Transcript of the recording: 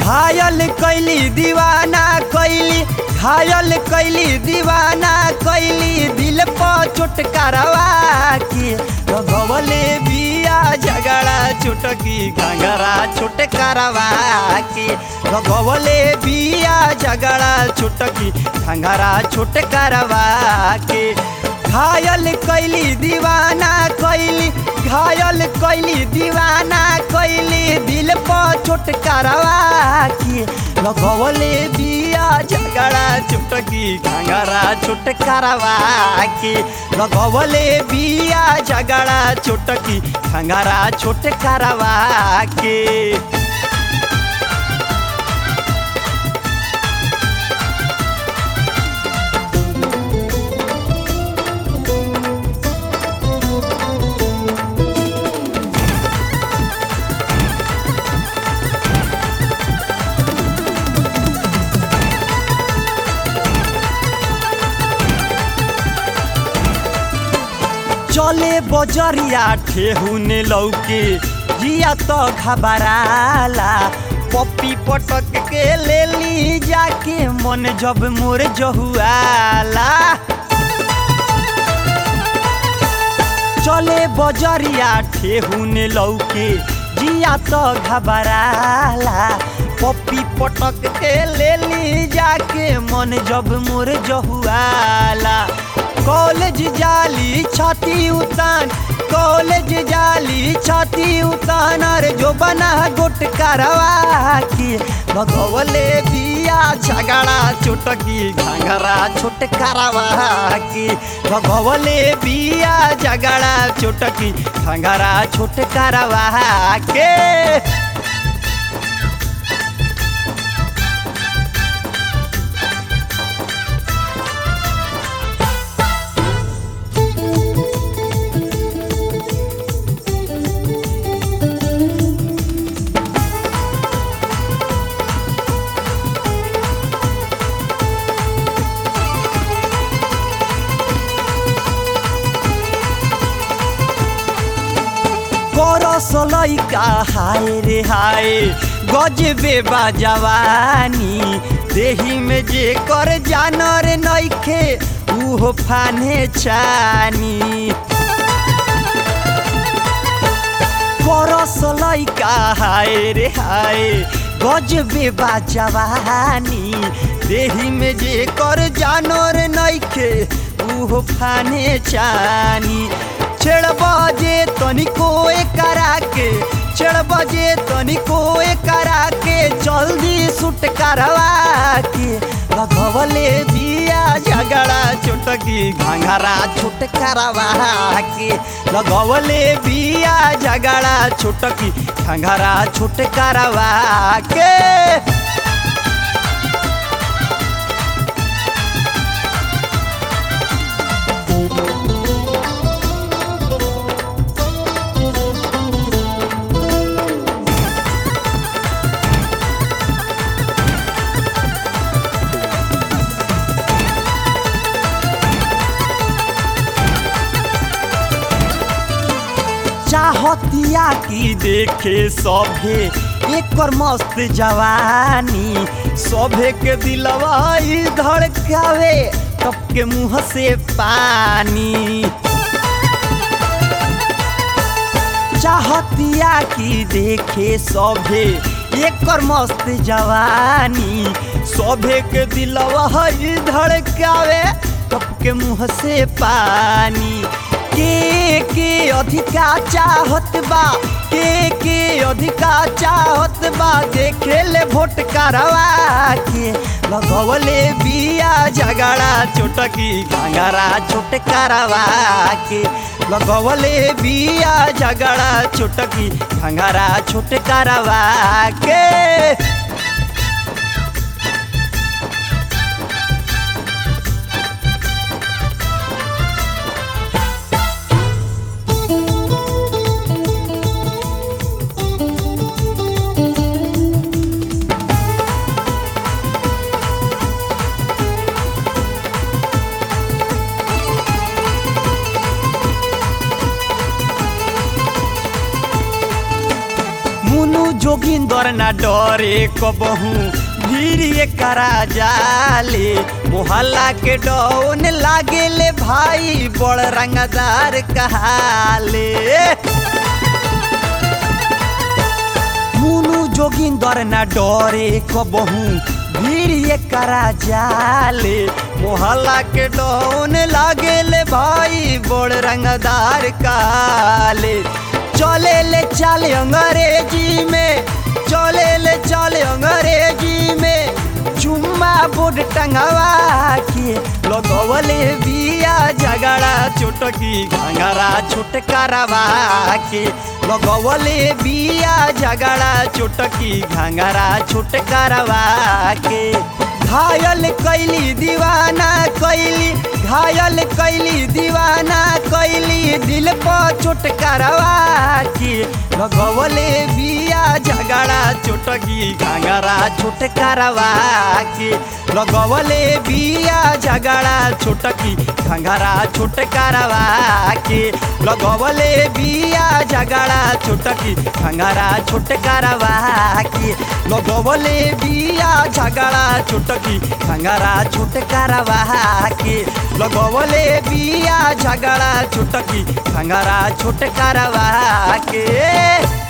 घायल कैली दीवाना कैली घायल कैली दीवाना कैली दिल पर चोट करवा के भगवले बिया झगड़ा चुटकी घंगरा छोट करवा के भगवले बिया झगड़ा चुटकी घंगरा छोट करवा के घायल कैली दीवाना कैली घायल कैली दीवाना कैली दिल पर चोट करवा के लगवले बिया झगड़ा चुटकी घंगरा छोट करवा के लगवले बिया झगड़ा चुटकी घंगरा छोट करवा के चले बजरिया ठेहुने लौके जिया तो घबराला पप्पी पटक के ले ली जाके मन जब मोर जहुआला चले बजरिया ठेहुने लौके जिया तो घबराला पप्पी पटक के ले ली जाके मन जब मोर जहुआला कॉलेज जाली छाती उतान कॉलेज जाली छाती उतान अरे जो बना गोट करवा के भगवले बिया झगड़ा चुटकी घंगरा छोट करवा के भगवले बिया झगड़ा चुटकी घंगरा छोट करवा के करस लैका हाय रे हाय गजबे बा जवानी देही में जे कर जानर नइखे उहो फाने छानी करस लैका हाय रे हाय गजबे बा जवानी देही में जे कर जानर नइखे उहो फाने छानी छेड़ बजे तनिको करा के छेड़ बजे तनिको करा के जल्दी सुट करवा के भगवले बिया झगड़ा चुटकी घंघरा छुट करवा के लगवले बिया झगड़ा छुटकी घंघरा छुट करवा के चाहतिया की देखे सभे एकर मस्त जवानी सभे के दिलवा ई धड़कावे तब के मुंह से पानी चाहतिया की देखे सभे एकर मस्त जवानी सभे के दिलवा ई धड़कावे तब के मुंह से पानी के के अधिका चाहत बा के के अधिका चाहत बा देखे ले वोट करवा के लगवले बिया झगड़ा चोटकी घंगरा छोट करवा के लगवले बिया झगड़ा चोटकी घंगरा छोट करवा के मुनु जो जोगिंदर ना डरे कबहू भीड़ करा जाले मोहल्ला के डौन लागेले भाई बड़ रंगदार कहाले मुनु जोगिंदर ना डरे कबहू भीड़ करा जाले मोहल्ला के डौन लागेले भाई बड़ रंगदार काले चले ले चाले अंग्रेजी में चले ले चाले अंग्रेजी में चुम्मा बोर्ड टंगवा के लगवले बिया झगड़ा चुटकी घंगरा छुटकारवा के लगवले बिया झगड़ा चुटकी घंगरा छुटकारवा के घायल कैली दीवाना कैली घायल कैली दीवाना कैली दिल पर चोट करवा के लगवले बिया झगड़ा चोटकी घाघरा छोट करवा के लगवले बिया झगड़ा छोटकी घाघरा छोट करवा के लगवले बिया झगड़ा छोटकी घाघरा छोट करवा के लगवले बिया झगड़ा छोटकी घाघरा छोट करवा के लगवले बिया झगड़ा छोटकी घंगरा छोट करवा के